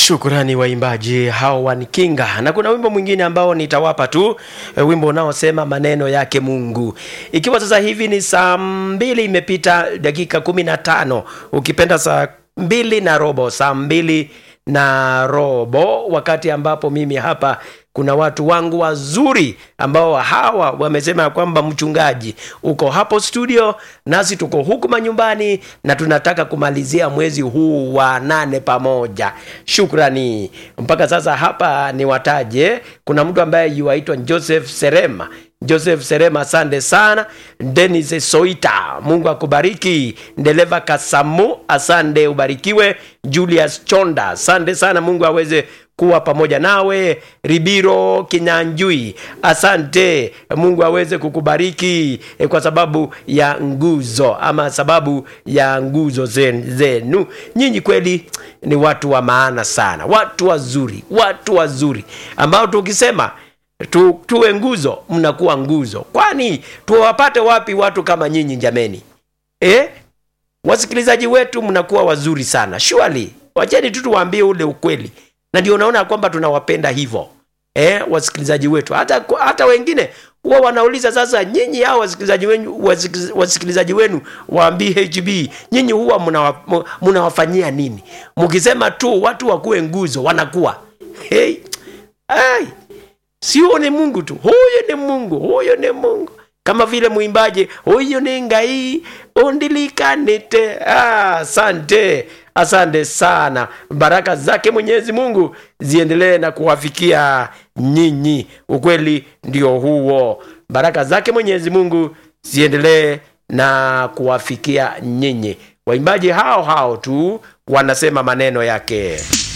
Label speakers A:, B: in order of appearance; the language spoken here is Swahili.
A: Shukrani waimbaji hao wanikinga, na kuna wimbo mwingine ambao nitawapa tu e, wimbo unaosema maneno yake Mungu. Ikiwa sasa hivi ni saa mbili imepita dakika kumi na tano ukipenda saa mbili na robo, saa mbili na robo, wakati ambapo mimi hapa kuna watu wangu wazuri ambao hawa wamesema ya kwamba mchungaji uko hapo studio nasi tuko huku manyumbani na tunataka kumalizia mwezi huu wa nane pamoja shukrani mpaka sasa hapa ni wataje kuna mtu ambaye yuaitwa joseph serema joseph serema asante sana denis soita mungu akubariki ndeleva kasamu asante ubarikiwe julius chonda asante sana mungu aweze kuwa pamoja nawe ribiro kinyanjui asante mungu aweze kukubariki eh, kwa sababu ya nguzo ama sababu ya nguzo zen- zenu nyinyi kweli ni watu wa maana sana watu wazuri watu wazuri ambao tukisema tu, tuwe nguzo mnakuwa nguzo kwani tuwapate wapi watu kama nyinyi jameni eh? wasikilizaji wetu mnakuwa wazuri sana shwali wacheni tu tuwaambie ule ukweli na ndio unaona kwamba tunawapenda hivyo eh, wasikilizaji wetu hata, hata wengine huwa wanauliza sasa nyinyi hao wasikilizaji wenu, wasikiliz- wasikilizaji wenu wa bhb nyinyi huwa mnawa- mnawafanyia nini mkisema tu watu wakuwe nguzo wanakuwa hey, hey, sio ni mungu tu huyu ni mungu huyu ni mungu kama vile mwimbaji huyu ni ngai undilikanite Ah, asante asante sana baraka zake mwenyezi mungu ziendelee na kuwafikia nyinyi ukweli ndio huo baraka zake mwenyezi mungu ziendelee na kuwafikia nyinyi waimbaji hao hao tu wanasema maneno yake